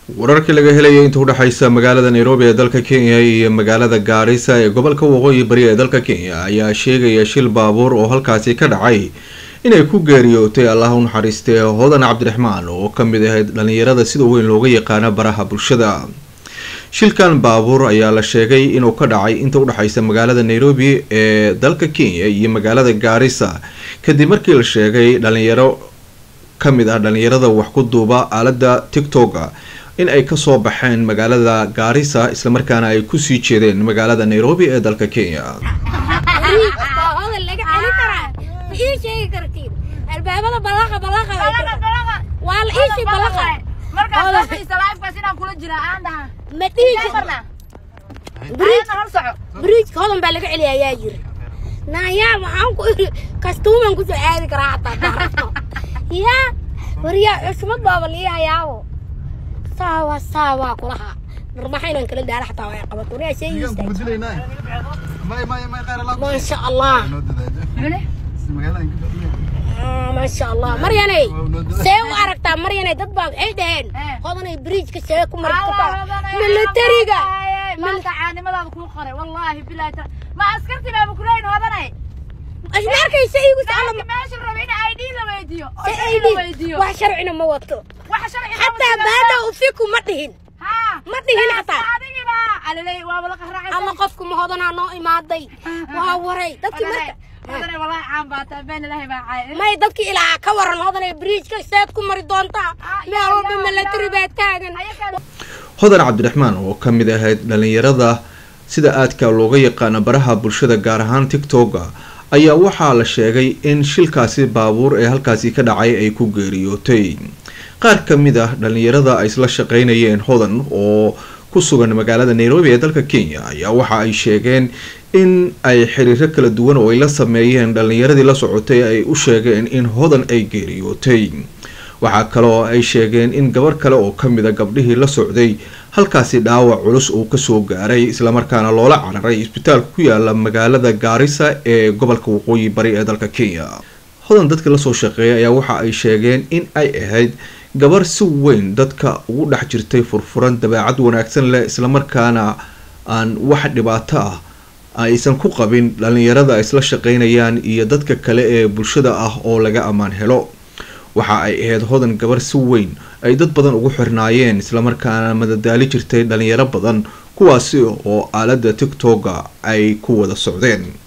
wararkii laga helaya inta udhexaysa magaalada nairobi ee dalka kenya iyo magaalada gaarisa ee gobolka waqooyi bari ee dalka kenya ayaa sheegaya shil baabuur oo halkaasi ka dhacay inay ku geeriyootay allah u naxariistay hodan cabdiraxmaan oo kamid ahayd dhalinyarada sida weyn looga yaqaano baraha bulshada shilkan baabuur ayaa la sheegay inuu ka dhacay inta udhexaysa magaalada nairobi ee dalka kenya iyo magaalada gaarisa kadib markii la sheegay dhalinyaro kamid ah dhalinyarada wax ku duuba aalada tictoka in ay kasoo baxeen magaalada gaarisa islamarkaana ay kusii jeedeen magaalada nairobi ee dalka kenya albaabada balaqa balaqa waa la iisii balaqa ma dhihi bridjka hodan baa laga celiya ayaa yiri nayaa waxaan ku iri kastuuman kusoo aadi karaa hataa daarabto yaa waryaa cusmad baaba liihayaabo saawa saawa kulaha marmaxaynan kala daala xataa way qabato waryaa sheegiista maasha allah maasha allah maryanay see u aragtaa maryanay dad baa waxay dhaheen hodanay bridjka see ku mari kartaa militariga caanimadaada kuu qoray wallaahi bilaahi ma askarti baaba kuleyn hodanay isma arkaysa iigu socda meesha raba in id la weydiiyo se ID wax sharcina ma wato wax sharci xataa baada ufiku ma dhihin ma dhihin xataa adigiba alilay waaba la qaracay alla qofku ma hodanaa noo imaaday waa waray dadkii marka hodanay wallaahi caan baa tahay been ilaahay baa caay may dadkii ilaa ka waran hodanay bridjka seed ku mari doontaa meel walba military baa taagan hodan cabdiraxmaan oo ka mid ahayd dhalinyarada sida aadka looga yaqaano baraha bulshada gaar ahaan tictoka ayaa waxaa la sheegay in shilkaasi baabuur ee halkaasi ka dhacay ay ku geeriyootay qaar ka mid ah dhalinyarada ay isla shaqeynayeen hodan oo ku sugan magaalada nairobi ee dalka kenya ayaa waxa ay sheegeen in ay xiriiro kala duwan oo ay la sameeyeen dhalinyaradii la socotay ay u sheegeen in hodan ay geeriyootay waxaa kaloo ay sheegeen in gabar kale oo kamid a gabdhihii la socday halkaasi dhaawac culus uu kasoo gaaray islamarkaana loola cararay isbitaalka ku yaala magaalada gaarisa ee gobolka waqooyi bari ee dalka kenya hodan dadka lasoo shaqeeyay ayaa waxa ay sheegeen in ay ahayd gabar si weyn dadka ugu dhex jirtay furfuran dabeecad wanaagsan leh islamarkaana aan wax dhibaato ah aysan ku qabin dhalinyarada ay isla shaqeynayaan iyo dadka kale ee bulshada ah oo laga ammaan helo waxa ay ahayd hodan gabar si weyn ay dad badan ugu xirnaayeen islamarkaana madadaali jirtay dhalinyaro badan kuwaasi oo aalada tictoka ay ku wada socdeen